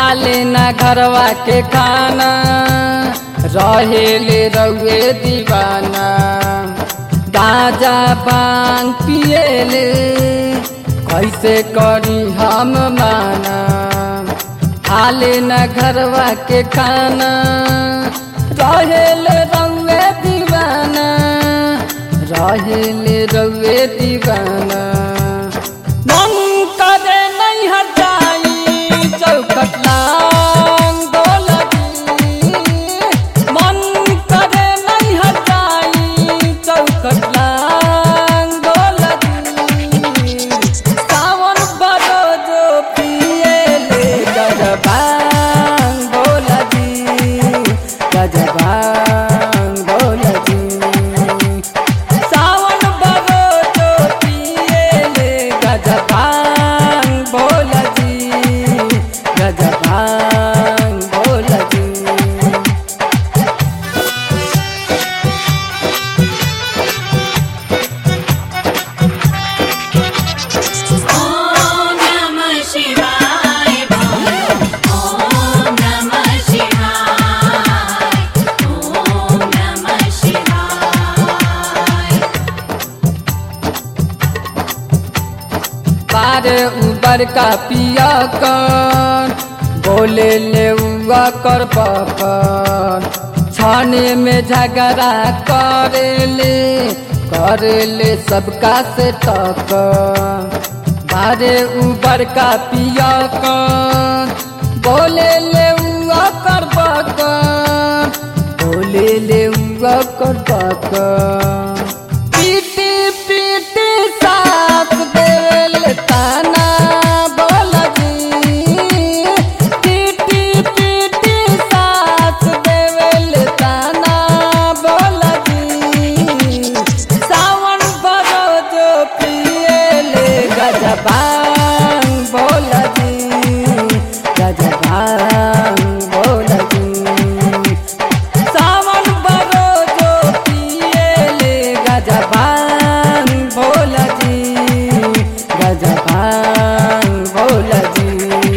खाले ना घरवा के खाना रहेले रउए दीवाना गाजा बांग पिएले कैसे करी हम माना खाले ना घरवा के खाना रहेले रउए दीवाना रहेले रउए दीवाना मन करे नहीं हटाई चौखट लांग बोलगी मन करे नहीं हटाई चौखट लांग बोलगी सावन बड़ो जो पिए ले गजबांग बोलगी गजबांग बोलगी सावन बड़ो जो पिएले गजबांग बोलजी गजबांग बोलजी ॐ नमः शिवाय ॐ नमः शिवाय ॐ नमः शिवाय बार उबर का पिया कर बोले ले उआ कर पकर छाने में झगड़ा करे ले करे ले सबका से टक बारे उबर का पिया कर बोले ले उआ कर पकर बोले ले उआ कर पकर पीटी पीटी साथ देल ताना बोलगी पीटी पीटी साथ देल ताना बोलगी सावन बड़ो जो पिएले गजबांग बोलगी गजबांग बोलगी सावन बड़ो जो पिएले गजबान भोलजी गजबान भोलजी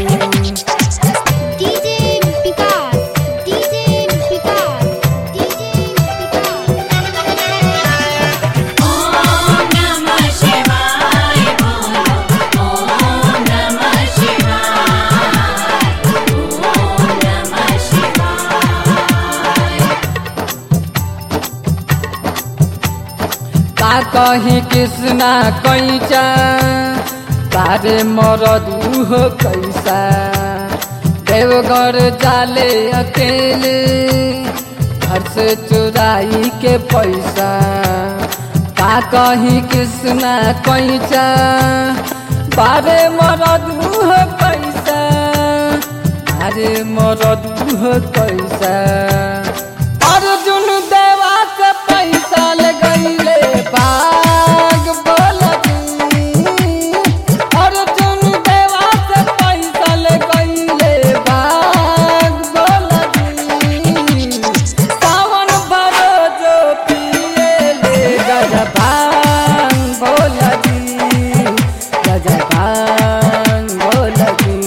DJ Vikas, DJ Vikas, DJ Vikas. Om नमः शिवाय ॐ नमः शिवाय ॐ नमः शिवाय का कहीं कृष्णा कैचा तारे मरद उह कैसा देवघर जाले अकेले घर से चुराई के पैसा का कहीं कृष्णा कैचा बारे मरद उह कैसा अरे मरद उह कैसा अर्जुन देवा से पैसा लगैले बाग बोलती अर्जुन देवा से पैसा लगैले बाग बोलती सावन भरो जो पिएले गजबान बोलती गजबान बोलती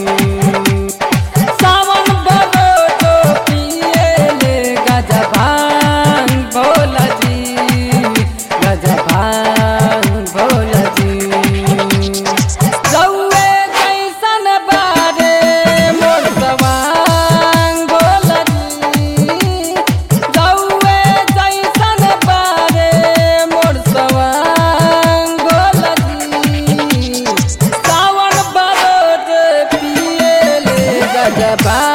सावन बरो जो पिएले गजबान भोलजी गजबान भोलजी रउए कैसन बारे मोर सवांग भोलजी रउए जैसन बारे मोर सवांग भोलजी सावन बरो जो पिएले गजबान